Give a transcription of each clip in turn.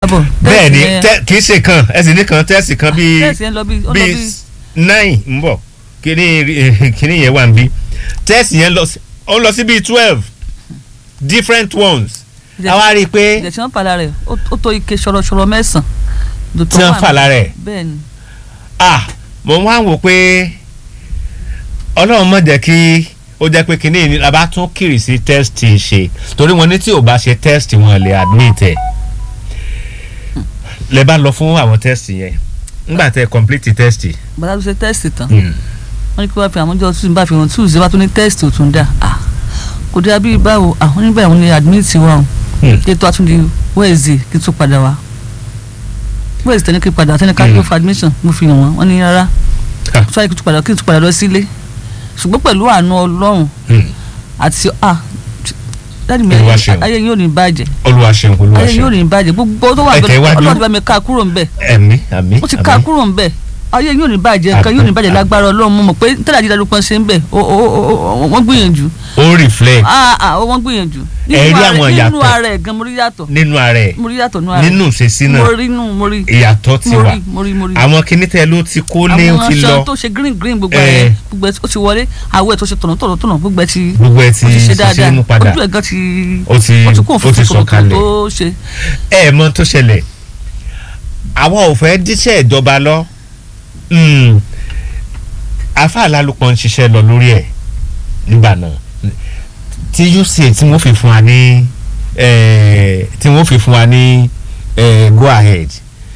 bọ̀. bẹ́ẹ̀ ni Test yẹn- tẹ- kì í ṣe kan ẹ̀sìn nìkan tẹ́sì kan bíi test yẹn lọ bí ó lọ bíi bí nine ń bọ̀ kíní kíní yẹn wà ń bí tẹ́sì yẹn lọ sí- ó lọ sí bíi twelve different ones Ìjẹ́- àwa rí i pé ìjẹ́ tí wọ́n fà lára ẹ̀ ó ó tó ike ṣọ̀rọ̀ṣọ̀rọ̀ mẹ́sàn-án. tí wọ́n fà lára ẹ̀ bẹ́ẹ̀ ni ah mo wá wò pé ọlọ́run mọ̀ jẹ́ kí ó jẹ́ pé kíní ni la bá tún kiri sí test ṣe torí wọn ní tí ò bá ṣe test wọn lè admit ẹ̀ lẹ bá lọ fún àwọn test yẹn nígbà tẹ complete test. bàtà tó ṣe test tán Mm. wọ́n ní kí wọ́n fi àwọn ọjọ́ tuntun bá fi hàn tuesday wá tó ní test ò tún dà ah kò dé abí báwo àwọn oníbẹ̀ àwọn ni admit wa o Mm. kí ètò àtúndì wednesday kí n tún padà wá wednesday tẹ́ni kí n padà tẹ́ni ká Mm. tó for admission mo fi hàn wọ́n wọ́n ní rárá Ah. sọ yìí kí n tún padà kí n tún padà lọ sílé ṣùgbọ́n pẹ̀lú àánú ọlọ́run Mm. àti ah dáàdì mi Olúwa ṣeun. ayé yóò ní bàjẹ́ olúwa ṣeun olúwa ayé yóò ṣeun ní bàjẹ́ gbogbo tó wà Ẹ tẹ̀wájú. ọlọ́run ti bá mi ká kúrò ń bẹ̀ ẹ̀mí àmì ó ti ká kúrò ń bẹ̀ ayé yóò ní bàjẹ́ nǹkan yóò ní bàjẹ́ lágbára ọlọ́run mo mọ̀ pé tẹ́lẹ̀ àjíjáde pọ́n ṣe ń bẹ̀ ó- ó- ó- ó- wọ́n gbìyànjú ó reflect ah ah ó wọ́n gbìyànjú Ẹ rí àwọn nínú ìyàtọ̀. ara ẹ̀ gan mo rí yàtọ̀ nínú ara ẹ̀ mo rí yàtọ̀ nínú ara ẹ̀ nínú ìṣesí náà mo rí nù mo rí ìyàtọ̀ ti mo wà rí mo rí mo rí àwọn kinní tẹ ló ti kó lé ó àwọn ti aṣọ lọ tó ṣe green green gbogbo Eh. ẹ̀ gbogbo ẹ̀ ó ti wọlé àwọ̀ ẹ̀ tó ṣe tọ̀nà tọ̀nà tọ̀nà gbogbo ẹ̀ ti gbogbo ẹ ti ó ti ṣe ṣiṣẹ́ dáadáa mú padà ojú ẹ̀ gan ti ó ti ó ti kún ó fún ti fún sọ̀kalẹ̀ tó ṣe ẹ mọ tó ṣẹlẹ̀ àwọn ò fẹ́ díṣẹ́ ìjọba lọ Mm. afa alálùpọ̀ ń ṣiṣẹ́ lọ lórí ẹ̀ nígbà náà tí uca tí wọ́n fi fún wa ní eh, tí wọ́n fi fún wa ní eh, go ahead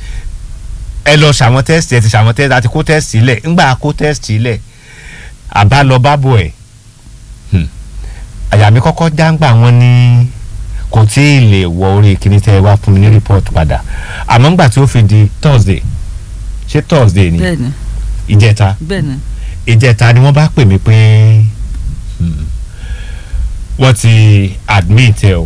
ẹ lọ ṣàwọn test ẹ ti ṣàwọn test àti kó test sílẹ̀ ńgbà kó test sílẹ̀ àbá lọ bábò ẹ̀ Hmm. àyà mi kọ́kọ́ jáǹgbà wọn ní kò tí ì lè wọ orí kíní tẹ́ ẹ wá fún mi ní report padà àmọ́ ńgbà tí ó fi di thursday ṣé thursday ni bẹ́ẹ̀ ni ìjẹta bẹ́ẹ̀ ni ìjẹta ni wọ́n bá pè mí pé hmm, wọ́n ti admit ẹ o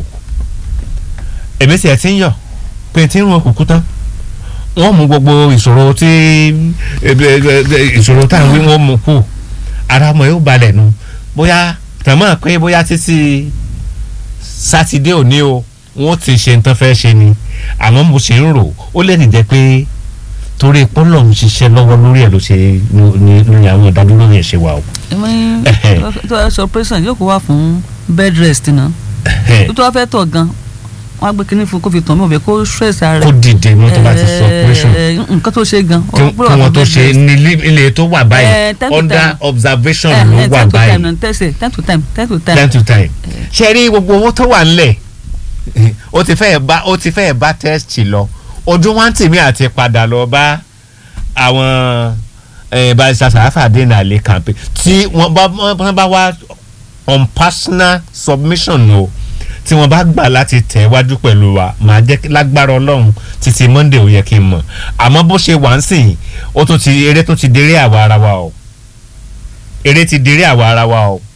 èmi sì ẹ̀ ti ń yọ̀ pé tí ń rún òkùnkùn tán wọ́n mú gbogbo ìṣòro tí ẹ, ẹ, ẹ, ìṣòro tá à ń wí wọ́n mú kù ara ọmọ yóò balẹ̀ nu bóyá tẹ̀mọ́ pé bóyá títí sátidé òní o wọ́n ti ṣe nǹkan fẹ́ ṣe ni àmọ́ mo ṣe ń rò ó lè nìjẹ́ pé torí pọ́lọ̀ ń ṣiṣẹ́ lọ́wọ́ lórí ẹ̀ ló ṣe ní ní àwọn ìdádúró yẹn ṣe wà o. ẹ̀mí Ẹhẹ́. tó wá sọ operation yóò kó wá fún bed rest náà tó tó wá fẹ́ tọ̀ gan wọ́n á gbé kínní fún kó fi tàn mí ọ̀bẹ kó stress ara kó rẹ̀ dìde mọ́ tó bá ti sọ operation Eh, nǹkan tó ṣe gan kí kí wọ́n tó ṣe ní ilé- ilé tó wà báyìí Eh, time to under time. observation Eh, ló eh, wà time to time báyìí náà tẹ̀sẹ̀ time to time time to time time to time. ṣe rí gbogbo owó tó wà ńlẹ̀ ó ti fẹ́ẹ̀ bá ó ti fẹ́ẹ̀ bá test lọ ojú wa ń tèmi àti padà lọ bá àwọn eh, barrister Sàráfà Adénàlé campaign tí wọ́n bá wọ́n bá wá on personal submission o tí wọ́n bá gbà láti tẹ̀ wájú pẹ̀lú wa màá jẹ́ kí- lágbára ọlọ́run títí monday ò yẹ kí n mọ̀ àmọ́ bó ṣe wà ń sìn ó tún ti eré tún ti déré àwa ara wa o eré ti déré àwa ara wa o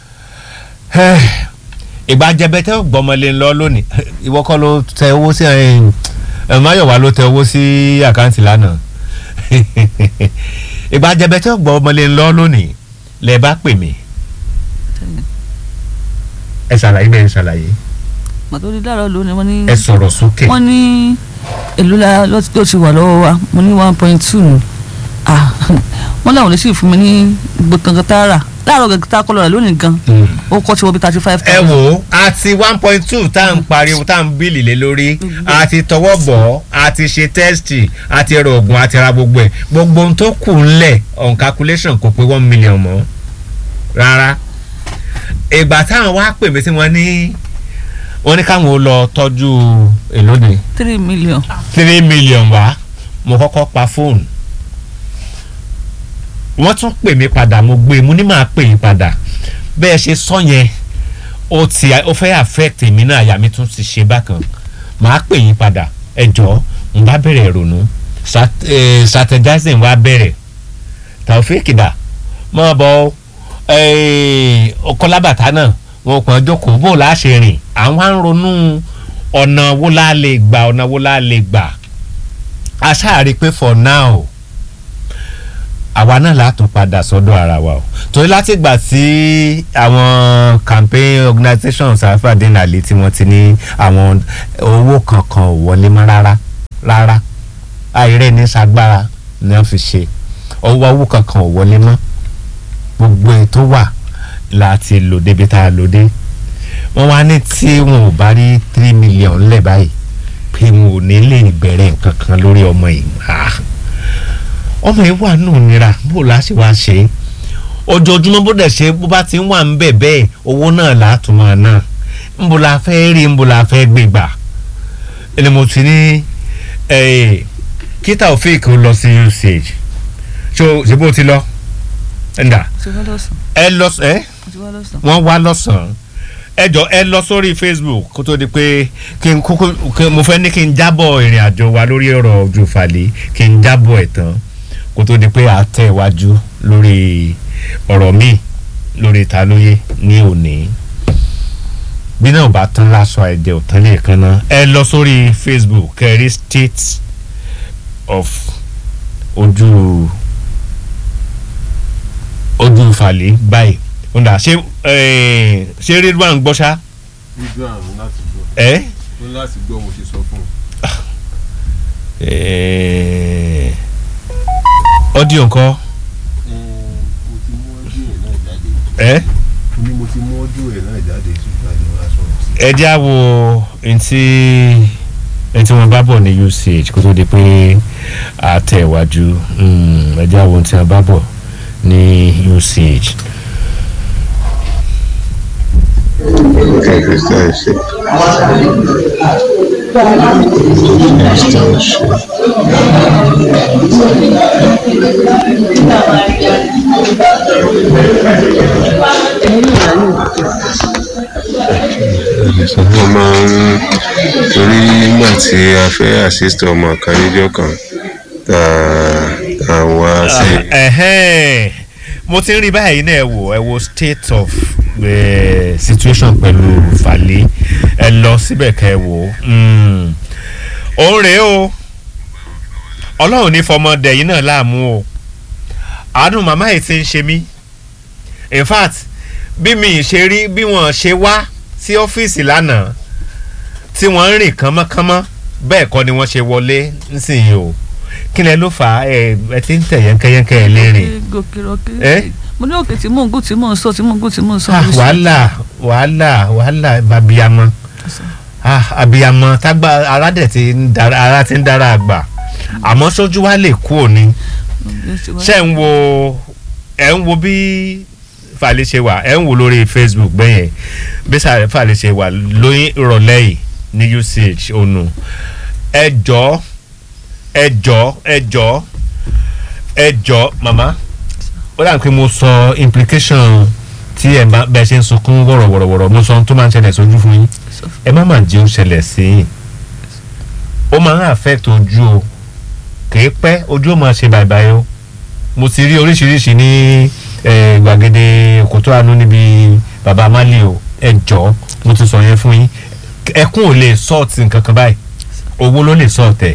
ìgbà jẹbẹtẹ gbọmọlé ńlọ lónìí ìwọ kọ́ ló tẹ owó sí ẹ ẹ máyọ̀wá ló tẹ owó sí àkáǹtì lánàá ìgbà jẹbẹtẹ gbọmọlé ńlọ lónìí lẹ bá pè mí ẹ ṣàlàyé bẹ́ẹ̀ ṣàlàyé màtó di láàárọ̀ lónìí wọ́n ní ẹ sọ̀rọ̀ sókè wọ́n ní èlò la ló ti wà lọ́wọ́ wa mo ní one point two nù ah wọ́n láwọn lè sì fún mi ní gbọ̀ngàn tààrà láàárọ̀ gẹ̀gẹ̀ tá a kọ́ lọ́ra lónìí gan Mm. ó kọ́ tí wọ́n bí thirty five ẹ wò ó àti one point two tá à ń pariwo tá à ń bíìlì lé lórí àti tọwọ́ bọ̀ ọ́ àti ṣe tẹ́sítì àti ẹ̀rọ ògùn àti ra gbogbo ẹ̀ gbogbo ohun tó kù ńlẹ̀ on calculation kò pé one million mọ́ rárá ìgbà táwọn wá pè mí tí wọ́n ní wọ́n ní káwọn ó lọ tọ́jú èlóde three million three million wá mo kọ́kọ́ pa fóònù wọ́n tún pè mí padà mo gbé mo ní máa pè yín padà bẹ́ẹ̀ ṣe sọ yẹn ó ti ó fẹ́ affect èmi náà àyà mi tún ti ṣe bákan màá pè yín padà ẹ jọ̀ọ́ n bá bẹ̀rẹ̀ ìrònú Sat- eh, strategizing wa bẹ̀rẹ̀ Taofeek dà mọ́ bọ́ ọkọlábàtà náà wọn kàn jókòó bó la ṣe rìn àwọn á ń ronú ọ̀nà wo la lè gbà ọ̀nà wo la lè gbà a ṣáà rí i pé for now àwa náà látún padà sọ́dọ̀ ara wa o torí látìgbà tí àwọn campaign organisation Sàráfà Adénàlé tí wọ́n ti ní àwọn owó kankan ò wọlé mọ́ rárá rárá àìrẹ́ ní sagbára ni wọ́n fi ṣe ọwọ́ owó kankan ò wọlé mọ́ gbogbo ètò wà láti lò débi tá a lò dé wọ́n wá ní tí wọn ò bá rí three million lẹ̀ báyìí pé wọn ò ní lè bẹ̀rẹ̀ nǹkan kan lórí ọmọ yìí Ah. ọmọ yìí wà nù nira bó la ṣe wá ṣe é ojoojúmọ́ bó dẹ̀ ṣe bó bá ti ń wà ń bẹ̀ bẹ́ẹ̀ owó náà látún máa ná nbó la fẹ́ rí nbó la fẹ́ gbé gbà ẹni mo ti ní kíta òfin kò lọ sí usage ṣó ṣe bó ti lọ ẹ̀ńdà ti wá lọ́sàn ẹ lọ ẹ ti wá lọ́sàn. wọ́n wá lọ́sàn-án ẹ jọ ẹ lọ sórí facebook kó tó di pé kí n kúkú kí mo fẹ́ ní kí n jábọ̀ ìrìn àjò wa lórí ọ̀rọ̀ ojú falẹ̀ kí n jábọ̀ ẹ̀ tán kó tó di pé a tẹ̀ wájú lórí ọ̀rọ̀ míì lórí ta lóye ní òní bí náà bá tán lásọ ẹ̀jẹ̀ ò tán lẹ́ẹ̀kan náà ẹ lọ sórí facebook kẹrí state of ojú ojú falẹ̀ báyìí ó dà ṣé eh, ṣé ridwan gbọ́ ṣá ojú àrùn láti gbọ́ ẹ́ ó láti gbọ́ mo ṣe sọ fún un. Eh, audio ńkọ́ mo ti mú ọdún ẹ̀ náà jáde ẹ́ mo ní mo ti mú ọdún ẹ̀ náà jáde ṣùgbọ́n àjọ wa sọ̀rọ̀ sí. ẹ já wo ntí ntí wọn bá bọ̀ ní usage kó tó di pé a tẹ̀ wájú Mm, ẹ já wo ntí wọn bá bọ̀ ní usage. Christian ṣe. Christian ṣe. wọ́n máa ń torí nígbà tí a fẹ́ assist ọmọ kan níjọ́ kan tá tá a wá sí Ẹ̀hẹ́n. mo ti ń rí báyìí náà ẹ wò ẹ wo state of eh, situation pẹ̀lú Fàlẹ́ ẹ lọ síbẹ̀ kẹ́ ẹ wò ó Mm. òun rèé o ọlọ́run ní fọmọdé yìí náà láàmú o àánú màmá yìí ti ń ṣe mí in fact bí mi ì ṣe rí bí wọ́n ṣe wá sí ọ́fíìsì lánàá tí wọ́n ń rìn kánmọ́kánmọ́ bẹ́ẹ̀ kọ́ ni wọ́n ṣe wọlé nísìnyí o kí lẹ ló fà á ẹ ẹ ti ń tẹ̀ yẹ́nkẹ́yẹ́nkẹ́ ẹ lérìn gòkè rọ̀kè. Eh? mo ní òkè tí mò ń gùn tí mò ń sọ tí mò ń gùn tí mò ń sọ. Ah, mo ṣe- wàhálà wàhálà wàhálà abiyamọ ah, abiyamọ tágbà ara dẹ̀ ti ń dara ara ti ń dára àgbà àmọ́ sójú wa lè kú òní ṣe ń wo ẹ̀ ń wo bí Fàlẹ́ ṣe wà ẹ̀ ń wo lórí Facebook bẹ́yẹn bí Sà- Fàlẹ́ ṣe wà lóyún ìrọ̀lẹ́ yìí ní usage ònù ẹ jọ̀ọ́ ẹ jọ̀ọ́ ẹ jọ̀ọ́ ẹ jọ̀ọ́ màmá ó dà pé mo sọ implication tí ẹ bá bẹ ṣe ń sunkún wọ̀rọ̀wọ̀rọ̀wọ̀rọ̀ mo sọ ohun tó máa ń ṣẹlẹ̀ sójú fún yín ẹ má má jẹ́ ó ṣẹlẹ̀ sí yín ó máa ń affect ojú o kìí pẹ́ ojú ó máa ṣe bàìbàì o mo ti rí oríṣiríṣi ní eh, gbàgede òkútó àánú níbi baba amali o ẹ jọ̀ọ́ mo ti sọ yẹn fún yín ẹkún ò lè sọ́ọ̀tì nǹkan kan báyìí owó ló lè sọ́ọ̀tẹ̀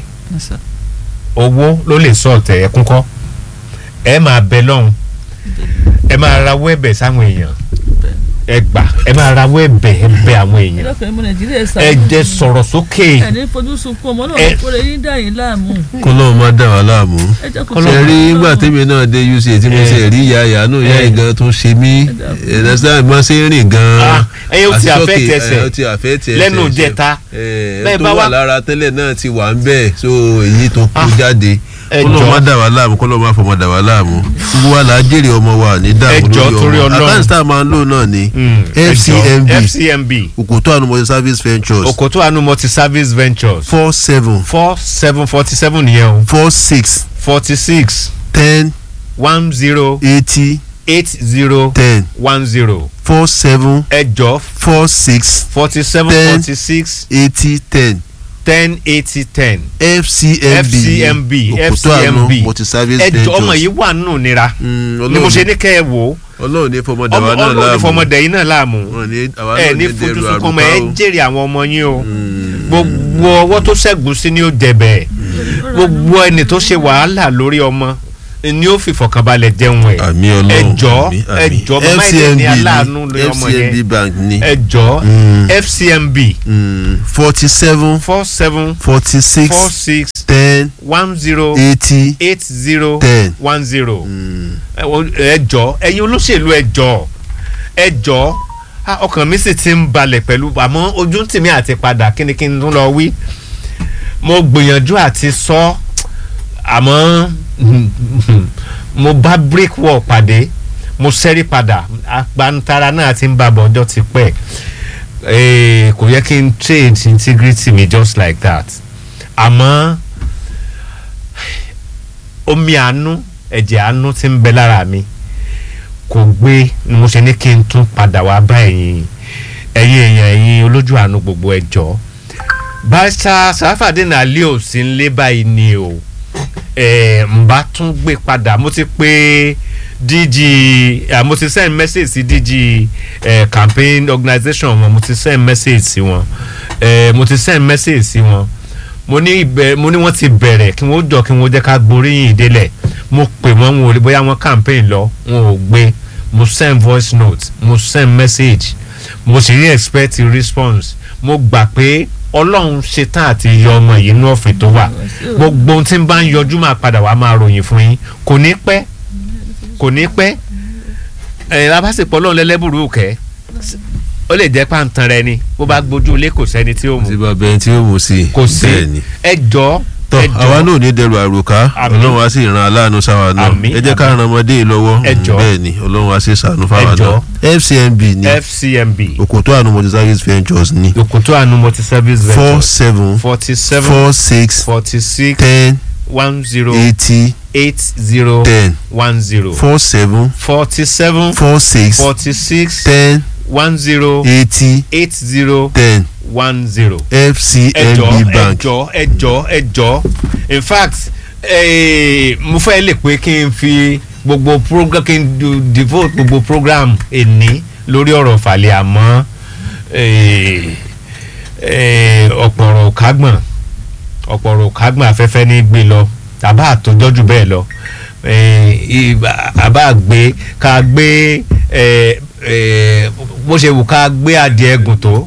owó ló lè sọ́ọ̀tẹ̀ ẹkún kọ́ ẹ máa bẹ lọ́hùn ẹ máa rawọ́ ẹ̀bẹ̀ sáwọn èèyàn ẹ gbà ẹ máa rawọ́ ẹ̀bẹ̀ ẹ bẹ àwọn èèyàn ìlọ́kùnrin ọmọ nàìjíríà sá. ẹ jẹ́ sọ̀rọ̀ sókè ẹ ní fojú sunkún ọmọ náà Ẹ- kó lè yín dá yín láàmú. kọ́lọ́ọ̀ má dà wá láàmú. ẹ jẹ́ kó ṣe rí nígbà tèmi náà dé uc tí mo ṣe rí ìyá ìyá náà ìyá Eh. ìgan tó ṣe mí ẹ̀ẹ́dẹ́sán ìmọ̀ ṣe ń rìn gan-an. Ah, ẹ̀yin ó ti Àti affect sókè, ẹsẹ̀ ẹ̀, ó ti affect ẹsẹ̀ lẹ́nu ẹsẹ̀. ìjẹta Eh, Bẹ́ẹ̀ tó bá wà wá- lára tẹ́lẹ̀ náà ti wà ń bẹ̀ so èyí tó kú Ah, jáde ẹ kọ́lọ́ọ̀ jọ̀ọ́. má dà wá láàmú kọ́lọ́ọ̀ má fọmọ dà wá láàmú gbogbo wa là á jèrè ọmọ wa ní Ẹ dààmú jọ̀ọ́ torí lórí ọmọ Ọlọ́run. àkáǹtì tá a máa ń lò náà ni Mm, ẹ jọ̀ọ́. FCMB FCMB òkòtó ànumọ̀ṣẹ́ service ventures Òkòtó Àánú multi service ventures four seven four seven forty seven nìyẹn o four six forty six ten one zero eighty eight zero ten one zero four seven ẹ jọ̀ọ́ four six forty seven Ten. forty six eighty ten ten eighty ten fcmb FCMB, òkútó àánú FCMB. multi-service ẹ jọ̀ọ́ ọmọ ventures yìí wà nínú nira Mm, ni mo ṣe Ọlọ́run- ní kẹ́ ẹ wò ó ọlọ́run ní fọmọdé ọmọ wa náà ọlọ́run ní láàmú fọmọdé yìí náà láàmú Wọn ní àwa ẹ náà ní ní fojú dẹrù sunkún ọmọ ẹ àrùbá o. jèrè àwọn ọmọ yín o Mm. gbogbo ọwọ́ tó ṣẹ́gun sí ni ó jẹ̀bẹ̀ gbogbo ẹni tó ṣe wàhálà lórí ọmọ ni ó fi fọkànbalẹ̀ jẹun ẹ̀ àmì ọlọ́run ẹjọ́ àmì, àmì. ẹjọ́ mama ẹ̀dẹ̀ ní aláàánú ni lórí ọmọ fcmb yẹn bank ni ẹjọ́ Mm. fcmb forty seven four seven forty six four six ten one zero eighty eight zero ten. one zero ẹjọ́ ẹ̀yin olóṣèlú ẹjọ́ ẹjọ́ ah, ọkàn mi sì ti ń balẹ̀ pẹ̀lú àmọ́ ojú tèmi àti padà kíni kí n tún lọ wí mo gbìyànjú àti sọ àmọ́ mo bá brick wall pàdé mo ṣẹ́rí padà agbantara náà ti ń bàbọ̀ ọjọ́ ti pẹ́ Eh, kò yẹ kí n trade integrity mi just like that àmọ́ omi àánú ẹ̀jẹ̀ àánú ti ń bẹ lára mi kò gbé ni mo ṣe ní kí n tún padà wá bá ẹ̀yin ẹ̀yin èèyàn ẹ̀yin olójú àánú gbogbo ẹ̀jọ́ bàṣà sàfàdínà alẹ́ ò sí ń lé báyìí ni o ẹ̀ ń bá tún gbé padà mo ti pé dg eh, mo ti send message sí dg eh, campaign organisation wọn mo ti send message sí wọn eh, mo ti send message sí wọn mo ní ibẹ̀ mo ní wọ́n ti bẹ̀rẹ̀ kí wọ́n jọ kí wọ́n jẹ́ ká gboríyìn ìdélẹ̀ mo pè wọ́n wọn ò lè bóyá wọ́n campaign lọ wọn ò gbé mo send voice note mo send message mo sì rí expect response mo gbà pé ọlọ́run ṣetán àti yọ ọmọ yìí inú ọ̀fìn tó wà gbogbo ohun tí ń bá ń yọjú máa padà wá máa ròyìn fún yín kò ní pẹ́ kò ní pẹ́ ẹ̀ labásìpọ̀ ọlọ́run lẹ́lẹ́bùrú kẹ́ ó lè jẹ́ pàǹtàn rẹ ni bó bá gbójú ilé kò sẹ́ni tí ó mú tí bàbá ẹni tí ó mú sí i kò sí bẹ́ẹ̀ ni. ẹ jọ tọ́ ẹ jọ àwa náà ò ní dẹrù àròká Àmín. ọlọ́run á sì ran aláàánú sáwa náà Àmín, ẹ jẹ́ ká àmín. ran ọmọdé yìí lọ́wọ́ Ẹ jọ̀ọ́. bẹ́ẹ̀ ni ọlọ́run á sì sànú fáwa Ẹ jọ̀ọ́. náà fcmb ni fcmb òkòtó àánú multi-service ventures ni òkútó àánú multi service four ventures seven forty seven four six forty six ten one zero eighty eight zero ten one zero four seven forty seven four six forty six ten one zero eighty eight zero ten one zero. fcmb ẹjọ bank ẹjọ ẹjọ ẹjọ in fact eh, mo fẹ́ lè pé kí n fi gbogbo program kí n do- devote gbogbo program èní lórí ọ̀rọ̀ fàlẹ́ àmọ́ eh, eh, ọ̀pọ̀rọ̀ òkágbọ̀n ọ̀pọ̀rọ̀ òkágbọ̀n afẹ́fẹ́ ní gbé lọ àbá àtọ́jọ́jù bẹ́ẹ̀ lọ eh, ìbá- àbá gbé ká gbé eh, eh, bó ṣe wù ká gbé adìẹ gùn tó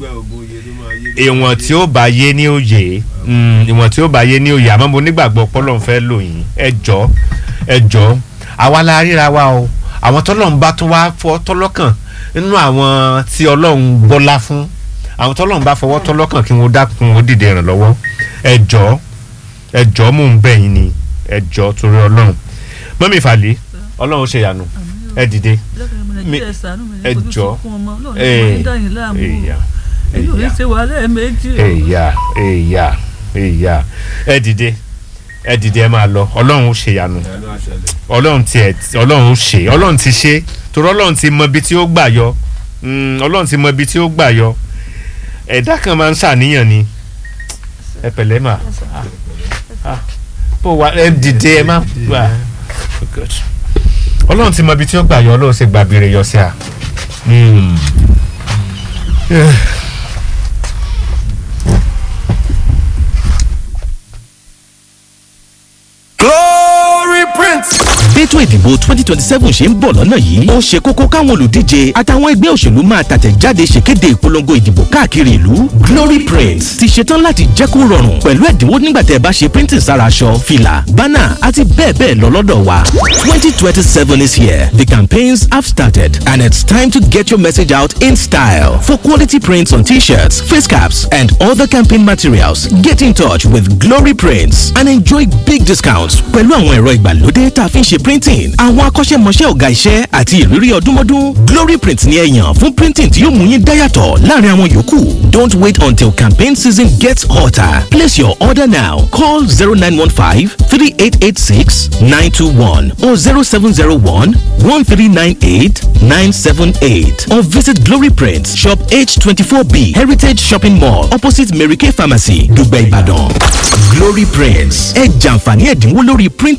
ìwọ̀n tí ó bá yé ní òye mm, ìwọ̀n tí ó bá yé ní òye àmọ́ mo nígbàgbọ́ pọ́lọ́n fẹ́ lò yín ẹ jọ ẹ jọ àwa la ríra wa o àwọn tọ́lọ́run bá tún wá fọ́ tọ́lọ́kàn nínú àwọn tí ọlọ́run gbọ́lá fún àwọn tọ́lọ́run bá fọwọ́ tọ́lọ́kàn kí wọ́n dákun ó dìde ìrànlọ́wọ́ ẹ jọ ẹ jọ mò ń bẹ̀ yín ni ẹ jọ torí ọlọ́run mọ́mí ìfàlẹ́ ọlọ́run ṣe yànú ẹ dìde mi- ẹ jọ ẹ ẹ̀yà èyí ò ní ṣe wàhálà ẹ̀ méjì o. èyà èyà èyà ẹ dìde ẹ dìde ẹ máa lọ ọlọ́run ó ṣe yanu ọlọ́run ti ẹ̀ ọlọ́run ó ṣe ọlọ́run ti ṣe torí ọlọ́run ti mọ ibi tí ó gbà yọ Mm, ọlọ́run ti mọ ibi tí ó gbà yọ ẹ̀dá kan máa ń ṣàníyàn ni ẹ pẹ̀lẹ́ mà Ah, ah. bó wa ẹ dìde ẹ má gbà Good. ọlọ́run ti mọ ibi tí ó gbà yọ ọlọ́run sì gbàbìrì yọ sí a. Mm. glory prince. bẹ́tò ìdìbò twenty twenty seven ṣe ń bọ̀ lọ́nà yìí ó ṣe kókó káwọn olùdíje àtàwọn ẹgbẹ́ òṣèlú máa tàtẹ̀jáde ṣèkéde ìpolongo ìdìbò káàkiri ìlú glory print ti ṣetán láti jẹ́ kó rọrùn pẹ̀lú ẹ̀dínwó nígbà tẹ́ ẹ bá ṣe printing sára aṣọ fìlà bánà àti bẹ́ẹ̀ bẹ́ẹ̀ lọ lọ́dọ̀ wa twenty twenty seven is here the campaigns have started and it's time to get your message out in style for quality prints on t-shirts face caps and other campaign materials get in touch with glory prints and enjoy big discounts pẹ̀lú àwọn ẹ̀rọ ìgbàlódé tá a fi ń ṣe printing àwọn akọ́ṣẹ́mọṣẹ́ ọ̀gá iṣẹ́ àti ìrírí ọdúnmọ́dún glory print ni ẹ yàn fún printing tí yóò mú yín dáyàtọ̀ láàrin àwọn yòókù don't wait until campaign season gets hotter place your order now call zero nine one five three eight eight six nine two one or zero seven zero one one three nine eight nine seven eight or visit glory print shop h twenty four b heritage shopping mall opposite mary kay pharmacy dùgbẹ́ ìbàdàn glory prints ẹ jàǹfààní ẹ̀dínwó lórí print